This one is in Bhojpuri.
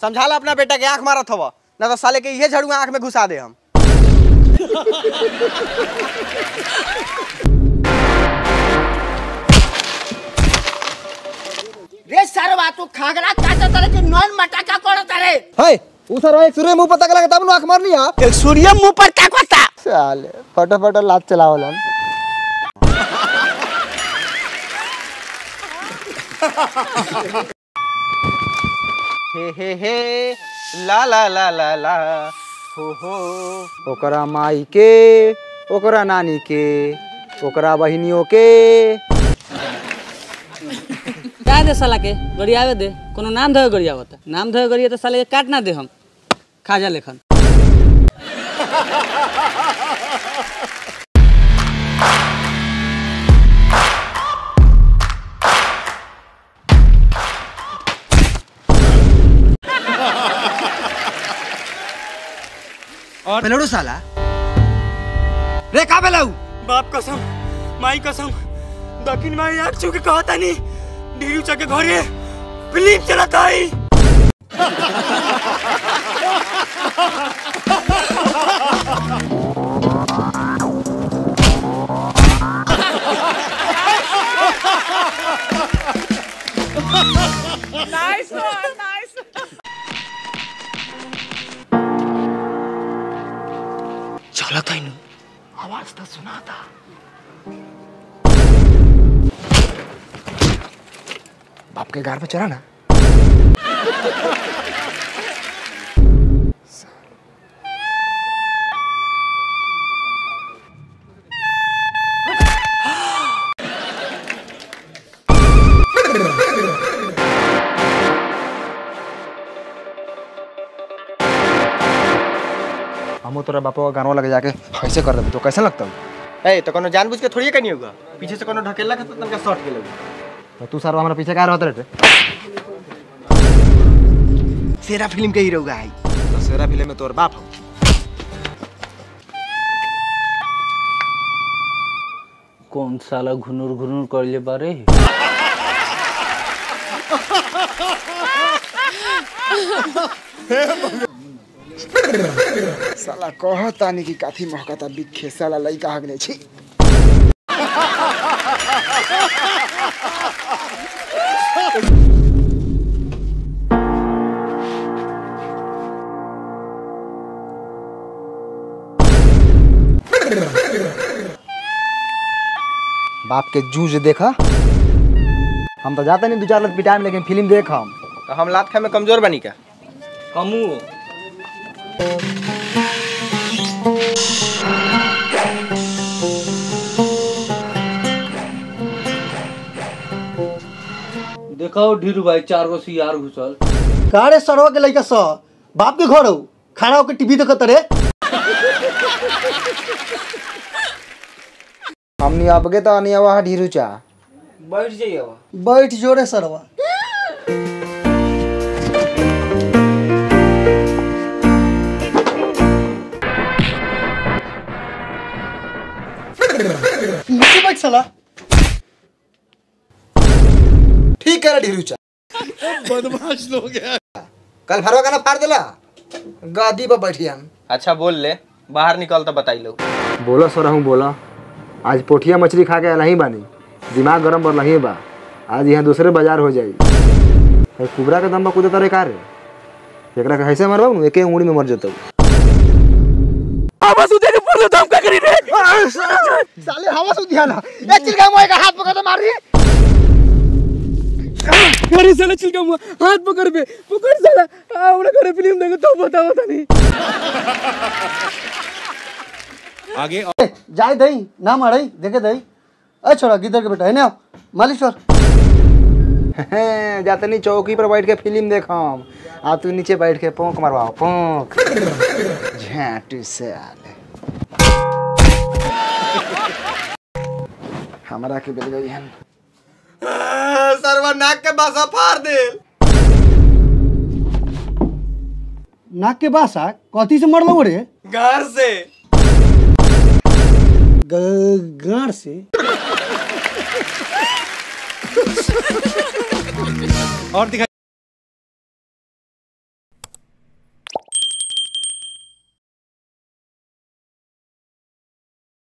समझा ला अपना बेटा के आंख मारत हवा ना तो साले के इहे झड़ुआ आंख में घुसा दे हम रे सरवा तू खागरा काचा तरह के नॉन मटाका कोड़ तरे है उ सर एक सूर्य मुंह पता लगा तब नु आंख मारनी आ एक सूर्य मुंह पर ताकता साले फटाफट लात चलावलन हे हे हे ला ला ला ला ला हो हो ओकरा माई के ओकरा नानी के ओकरा बहिनियों के क्या दे साला के गरियावे दे कोनो नाम धोए गरियावत नाम धोए गरिया तो साले के काट ना दे हम खाजा लेखन पेलड़ू साला रे का बेलाऊ बाप कसम माई कसम दक्षिण माई आग छू के कहता नहीं ढीरू चके घरे फिल्म चलता है चलता ही नहीं आवाज तो सुना था बाप के घर पे चला ना हम तोरा बापा का गानवा लगे जाके ऐसे कर देबे तो कैसे लगता ए तो कोनो जानबूझ के थोड़ी कनी होगा पीछे से कोनो ढकेला के तो तनका शॉट के लगी तो तू सारा हमारा पीछे का रहत रे सेरा फिल्म के हीरो है तो सेरा फिल्म में तोर बाप हो कौन साला घुनुर घुनुर कर ले बारे साला कहतानी कि काथी महकता बिखे साला लइका हगने छी बाप के जूझ देखा हम तो जाते नहीं दो चार लत पिटाए में लेकिन फिल्म देख हम तो हम लात खाए में कमजोर बनी का हमू देखो ढीरू भाई चार गो सियार घुसल का रे सरवा के लइका स बाप के घर हो खाना होके टीवी देखत रे हमनी अबगे तो अनिया वहाँ ढीरू चा बैठ जाइए बैठ जो रे सरवा नीचे बैठ साला ठीक है ढीरू चा बदमाश लोग है कल भरवा का ना फाड़ देला गादी पर बैठी हम अच्छा बोल ले बाहर निकल तो बताई लो बोला सर हूँ बोला आज पोठिया मछली खा के नहीं बानी दिमाग गरम पर नहीं बा आज यहाँ दूसरे बाजार हो जाई अरे कुबरा के दम पर कूदे तारे का रे एकरा के कैसे मरबा एके उंगली में मर जतौ आवाज उधे के पूरे दम का करी रे साले हवा से ध्यान ए चिलका मोए का हाथ पकड़ के मार रही अरे साला चिलका मुआ हाथ पकड़ पे पकड़ साला आवड़ा करे फिल्म देखो तो बताओ तनी ए, जाए दई ना मारई देखे दई ए छोड़ा गिदर के बेटा है ना मालिश्वर जातनी चौकी पर बैठ के फिल्म देखम आ तू नीचे बैठ के पोंक मरवाओ पोंक झाटू से आले हमरा के बेल गई हन सरवा नाक के बासा फाड़ दे नाक के बासा कथी से मरलो रे घर से ग- गाड़ से और दिखा